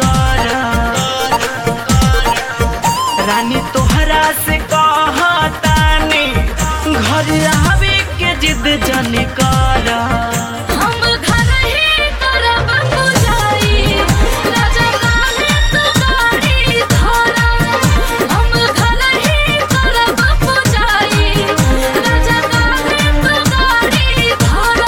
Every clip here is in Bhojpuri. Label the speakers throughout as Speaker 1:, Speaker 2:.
Speaker 1: कर रानी तोहरा से कहतानी घर आवे के जिद जन कर
Speaker 2: हम घर ही करब पुजारी राजा काहे तू गाड़ी धरा हम घर ही करब पुजारी राजा काहे तू गाड़ी धरा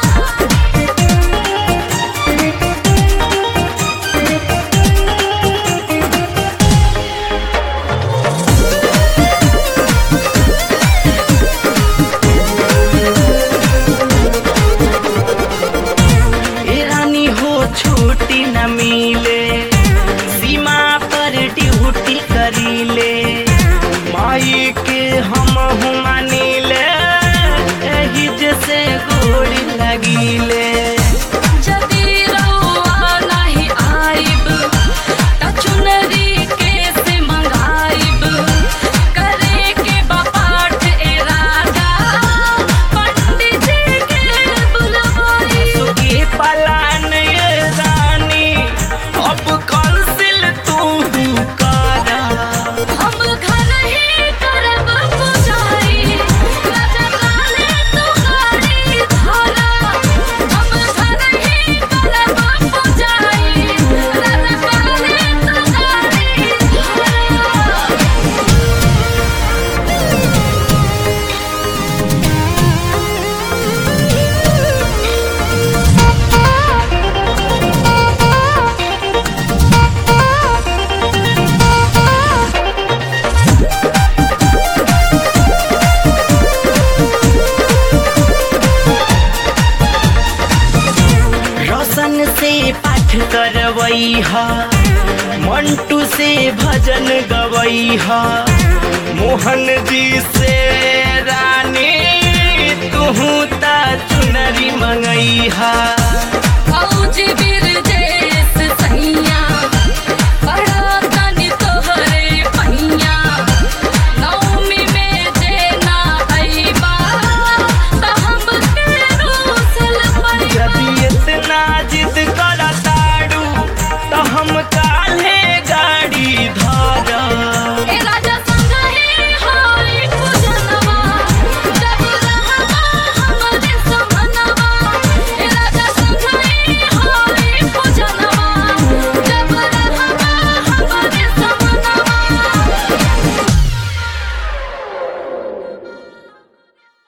Speaker 1: ए रानी हो छुट्टी न मिले सीमा पर ड्यूटी करीले माई के हम मानिले एही जैसे गोड़ी लगिले
Speaker 2: जदी रउआ नाही आइब त चुनरी केसे मंगाइब करे के बापाठ ए राजा पंडित जी के बुलवाई
Speaker 1: सुखी पलान ये रानी अब कौंसिल तू करा
Speaker 2: हम घर ही करब पुजारी राजा काहे तू गाड़ी धरा हम घर ही करब पुजारी राजा काहे तू गाड़ी धरा
Speaker 1: रोशन से पाठ करवई हा मंटू से भजन गवई हा मोहन जी से रानी तू ता चुनरी मंगई हा
Speaker 2: फौजी बिरजा